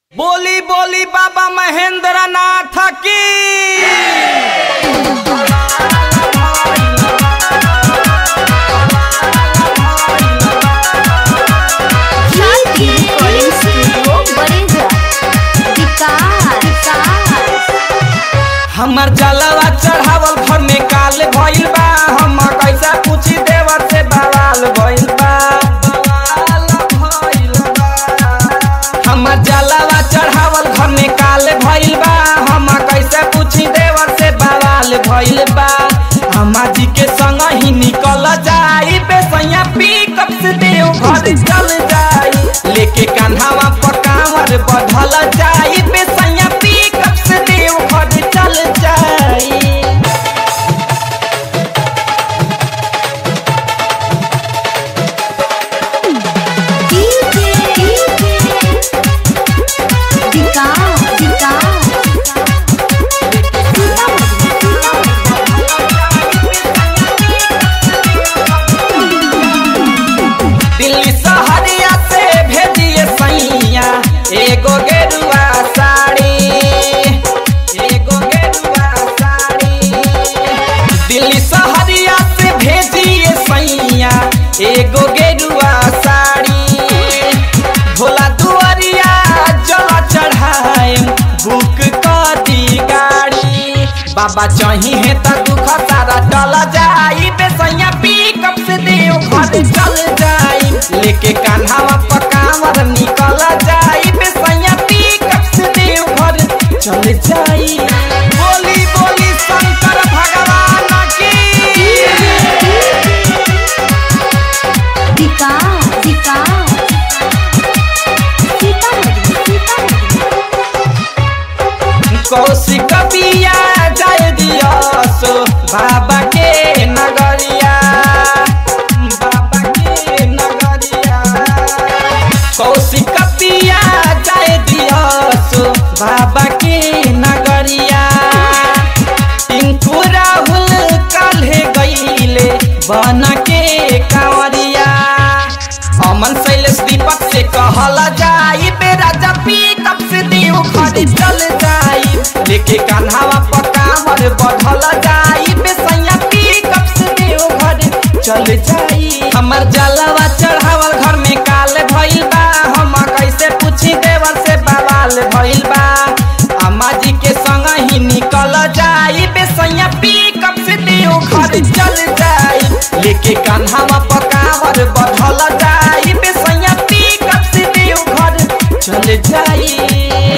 बोली बोली बाबा महेंद्र नाथ की शांति रिकॉर्डिंग स्टूडियो बड़ेजा विकास हमर जलवा चढ़ावल घर में काल भइल बा हम कैसा पूछी देवर से बवाल भइल बा बवाल भइल बा। हमर जलवा चढ़ावल घर में काल भइल बा हम कैसे पूछी देवर से बवाल भइल बा हमा जी के संग ही निकल जाई बेसैया पिकअप से देव घर चल जाई लेके कान्हावा पर कांवर बढ़ल जाई बेसैया पिकअप से देव घर चल जाई विकास विकास दिल्ली सहरिया से भेजिए सैया एगो गेरुआ साड़ी एगो गेरुआ साड़ी दिल्ली सहरिया से भेजिए सैया एगो गेरुआ साड़ी भोला दुआरिया जल चढ़ाए बुक कर दी गाड़ी बाबा चाहिए त दुख सारा टल जाई बेसैया पिकअप से देव घर चल जाई लेके कान्हावा पर कांवर निकल जाई बेसैया पिकअप से देव घर चल जाई बोली बोली शंकर भगवान की विकास विकास सीतामढ़ी सीतामढ़ी कौशिक बिया जाय दिया सो बाबा के नगरिया बाबा के नगरिया कौशिक बिया जाय दिया सो बाबा के नगरिया टिंकू राहुल काल्हे गईले बन के कांवरिया अमन शैलेश दीपक से कहल जाई बेरा जपी कब से देव घर चल जाई लेके कान्हावा पर कांवर बढ़ल जाई बेसैया पी कब से देव घर चल जाई हमर जलवा चढ़ावल घर में काल भइल बा हम कैसे पूछी देवर से बवाल भइल बा अम्मा जी के संग ही निकल जाई बेसैया पी कब से देव घर चल जाई लेके कान्हावा पर कांवर बढ़ल जाई बेसैया पी कब से देव घर चल जाई